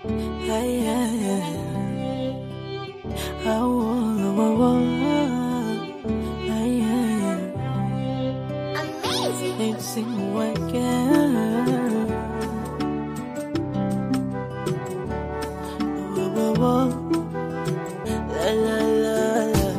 Ay, ay, ay. Ah, oh, oh, oh. Ay, ay, ay. Amazing. Let's sing again. Oh, oh, oh. La, la, la, la.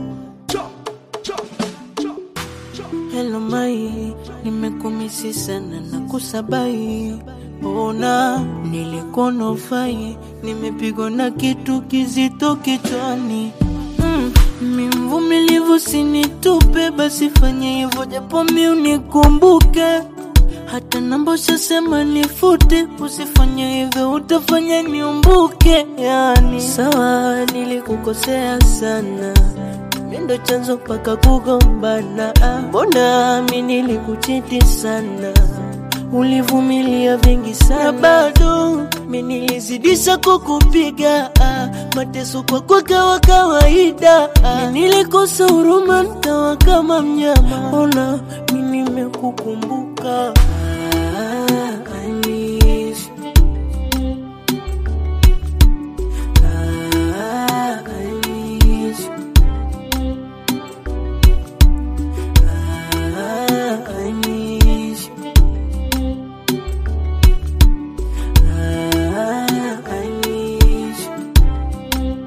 Hello mai, nimekumisi sana na kusabai. Ona nilikuwa ufai, nimepigwa na kitu kizito kichwani. Mm, mi mvumilivu, sinitupe, basi fanye hivyo japo mi unikumbuke. Hata namba ushasema nifute, usifanye hivyo, utafanya niumbuke. Yani sawa, nilikukosea sana mi ndo chanzo mpaka kugombana. Ah, Mbona mi nilikuchiti sana, ulivumilia vingi sana, bado mi nilizidisha kukupiga. Ah, Mateso kwako kawa kawaida. Ah, Mi nilikosa huruma, nikawa kama mnyama. Ona mi nimekukumbuka. Ah, I miss you. Ah, I miss you. Ah, I miss you. Ah, I miss you.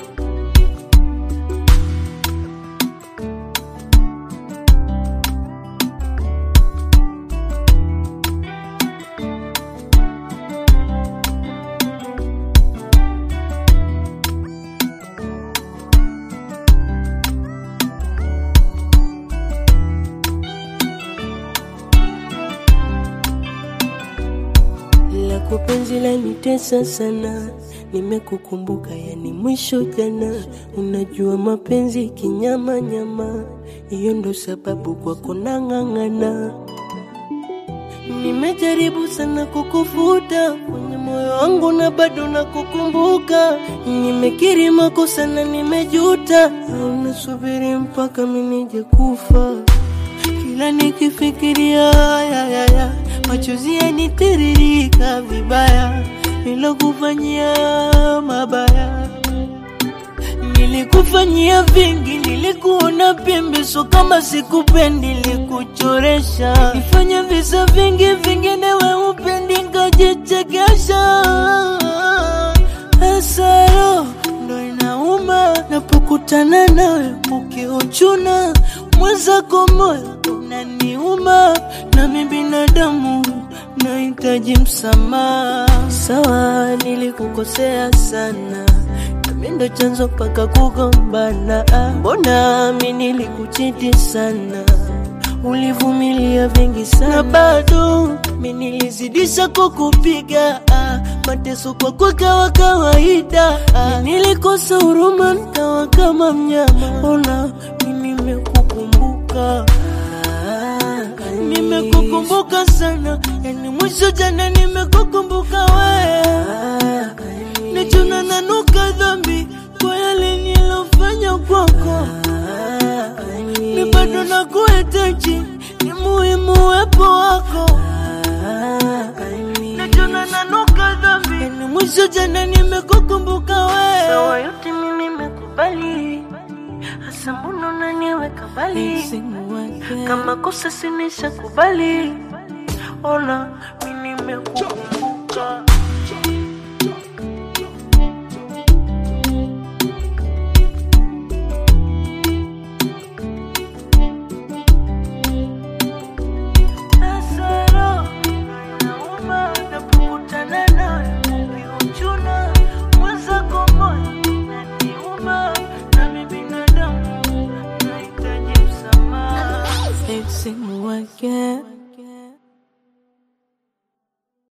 la kupenzi lanitesa sana, nimekukumbuka yani mwisho jana. Unajua mapenzi kinyama nyama, hiyo ndo sababu kwako nang'ang'ana. Nimejaribu sana kukufuta kwenye moyo wangu na bado nakukumbuka. Nimekiri makosa na nimejuta, au nasubiri mpaka mimi nije kufa kila nikifikiria ya, ya, ya, machozi yanitiririka vibaya, nilokufanyia mabaya, nilikufanyia vingi, nilikuona pembe, so kama sikupendi, nilikuchoresha, nifanya visa vingi, vingine we upendi, nkajichekesha hasaro ndo inauma napokutana nawe ukiuchuna mwenzako moyo unaniuma nami binadamu nahitaji msamaha sawa nilikukosea sana nami ndo chanzo mpaka kugombana Ah, mbona mi nilikuchiti sana ulivumilia vingi sana bado mi nilizidisha kukupiga ah, mateso kwako kawa kawaida ah, mi nilikosa huruma nikawa kama mnyama ona mi nimekukumbuka ah, nimekukumbuka sana yani mwisho jana nimekukumbuka wewe nachuna nanuka dhambi kwa yale nilofanya kwako mi bado nakuhitaji, ni muhimu uwepo wako. Najona nanuka dhambi, ni mwisho jana nimekukumbuka wewe. Sawa yote mimi nimekubali, hasa mbona unaniweka mbali? Kama kosa sinisha kubali, ona mi nimekukumbuka. Hasara inauma napokutana nawe ukiuchuna mwenzako moyo unaniuma, nami binadamu nahitaji msamaha. Amazing. Sing again.